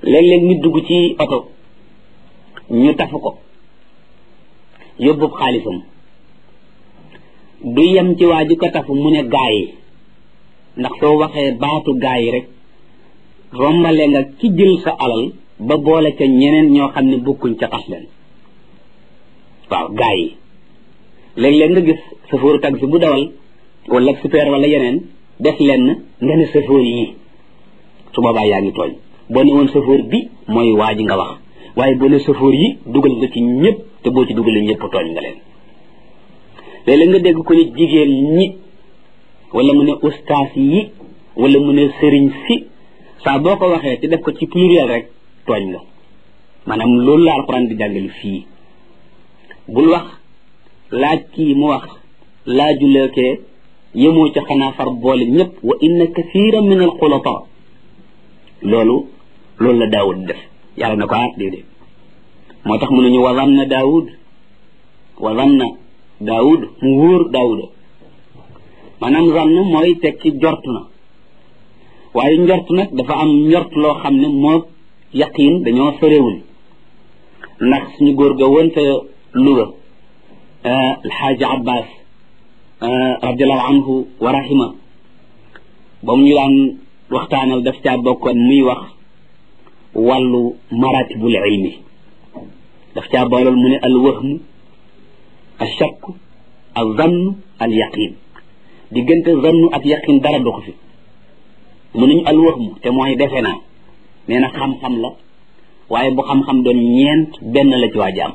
léeg-léeg nit dugg ci oto ñu tafu ko yóbbu xaalisam du yem ci waa ji ko tafu mu ne gaa yi ndax soo waxee baatu gaa yi rek rombale nga ki jël sa alal ba boole ca ñeneen ñoo xam ne bokkuñ ca xas leen waaw gaa yi léeg-léeg nga gis safóoru taxi bu dawal wala super wala yeneen def lenn nga ne safóor yi su boobaa yaa ngi tooñ boo ne woon safóor bi mooy waa ji nga wax waaye boo ne safóor yi dugal nga ci ñëpp te boo ci dugalee ñëpp tooñ nga leen léeg-léeg nga dégg ko ne jigéen ñi wala mu ne ustaas yi wala mu ne sëriñ si saa boo ko waxee te def ko ci pluriel rek tooñ nga maanaam loolu la alxuraan di jàngale fii bul wax laaj kii mu wax laajuleekee yemoo ca xanaa far boole ñëpp wa inna kathiran min al xulata loolu loolu la daawud def yàlla na ko ah déedéet moo tax mu ne ñu wa zanna daawud wa zanna daawud mu wóor daawuda maanaam zann mooy tekki jort na waaye njort nag dafa am njort loo xam ne moo yaqiin dañoo sorewul ndax suñu góor ga woon te Louga alxaaji abbas radiallahu anhu wa rahima ba mu ñu daan waxtaanal daf caa bokkoon muy wax wàllu maratibul ilmi daf caa boolool mu ne al wahmu al shakk al zann al yaqin diggante zannu ak yaqin dara doxu fi mu nañu al wahmu te mooy defe naa nee na xam-xam la waaye bu xam-xam doon ñeent benn la ci waa jaam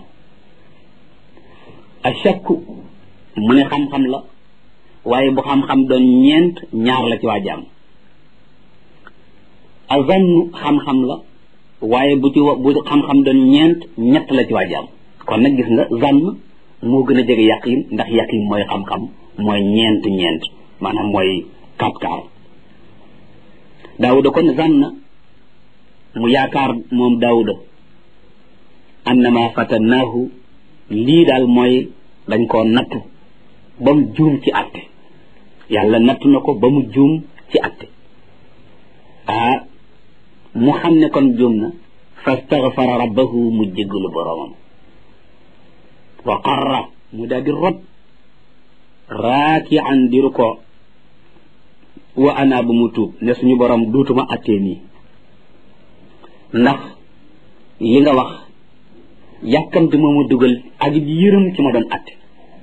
al shakk mu ne xam-xam la waaye bu xam-xam doon ñeent ñaar la ci waa jaam a zannu xam-xam la waaye bu ci bu xam-xam doon ñeent ñett la ci waa jaam kon nag gis nga zann moo gën a jege yaqin ndax yaqin mooy xam-xam mooy ñeent ñeent maanaam mooy kapkaar daawuda kon zann mu yaakaar moom daawuda annama fatannaahu lii daal mooy dañ koo nattu ba mu juum ci atte yàlla nattu na ko ba mu juum ci atte ah mu xam ne kon juum na fastaghfara rabbahu mu jéggalu boroomam wa qarra mu daal di rot raakian diru ko wa ana ba mu tuub ne suñu borom duutuma attee nii ndax li nga wax yàkkamti moo ma dugal ak yërëm ci ma doon atte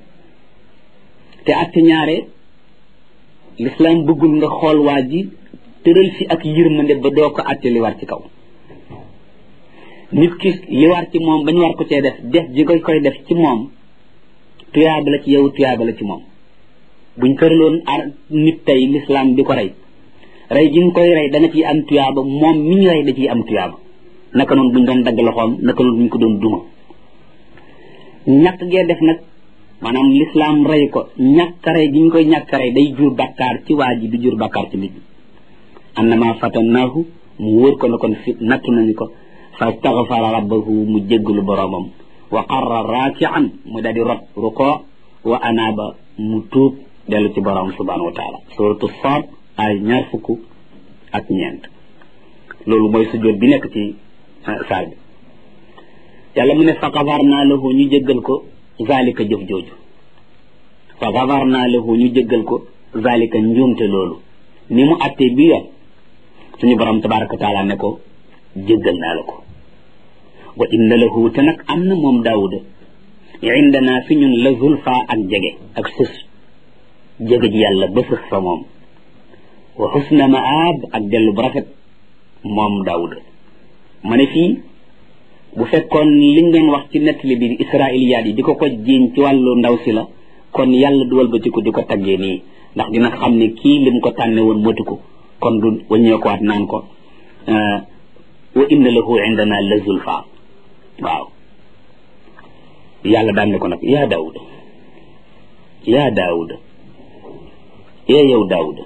te atte ñaare lislaam bëggul nga xool waa ji tëral fi ak yërmande ba doo ko atte li war ci kaw nit ki li war ci moom bañ war ko cee def def ji koy koy def ci moom tuyaaba la ci yow tuyaaba la ci moom buñ tëraloon ar nit tey lislaam di ko rey rey gi nga koy rey da nga ciy am tuyaaba moom mi ñu rey da ciy am tuyaaba naka noonu buñ doon dagg loxoom naka noonu buñ ko doon duma ñàkk gee def nag maanaam lislaam rey ko ñàkk rey gi ñu koy ñàkk rey day jur bakkaar ci waa ji du jur bakkaar ci nit ñi annama fatannaahu mu wóor ko ne kon fi nattu nañu ko fastaghfara rabbahu mu jéggalu boroomam wa qarra raakian mu daldi rot ruko wa anaaba mu tuub dellu ci boroom subhanahu wa taala suratu Saad ay ñaar fukk ak ñeent loolu mooy sujjóot bi nekk ci saar bi yàlla mu ne fa gafarnaa lahu ñu jéggal ko zalika jëf jooju fa gafarnaa lahu ñu jéggal ko zalika njuumte loolu ni mu attee bi yoon suñu borom tabaraka wa taala ne ko jéggal naa la ko wa inna lahu te nag am na moom daawuda indana fi ñun la zulfa ak jege ak sës jege ji yàlla ba sës fa moom wa xusna maab ak dellu bu rafet moom daawuda ma ne fii bu fekkoon liñ doon wax ci nettali bi israiliyaat yi di ko ko jiiñ ci wàllu ndaw si la kon yàlla du walbatiku di ko taggee nii ndax dina xam ne kii lim ko tànne woon motu ko kon du waññeekuwaat naan ko wa inna lahu indana la zulfa waaw yàlla daan ne ko nag yaa daawuda yaa daawuda ee yow daawuda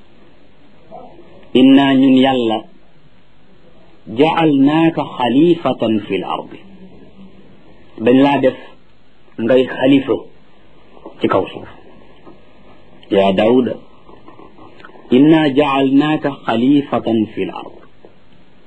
inna ñun yàlla jaalnaaka xalifatan fi l ardi dañ laa def ngay xalifa ci kaw suuf yaa daawuda inna jaalnaaka xalifatan fi l ard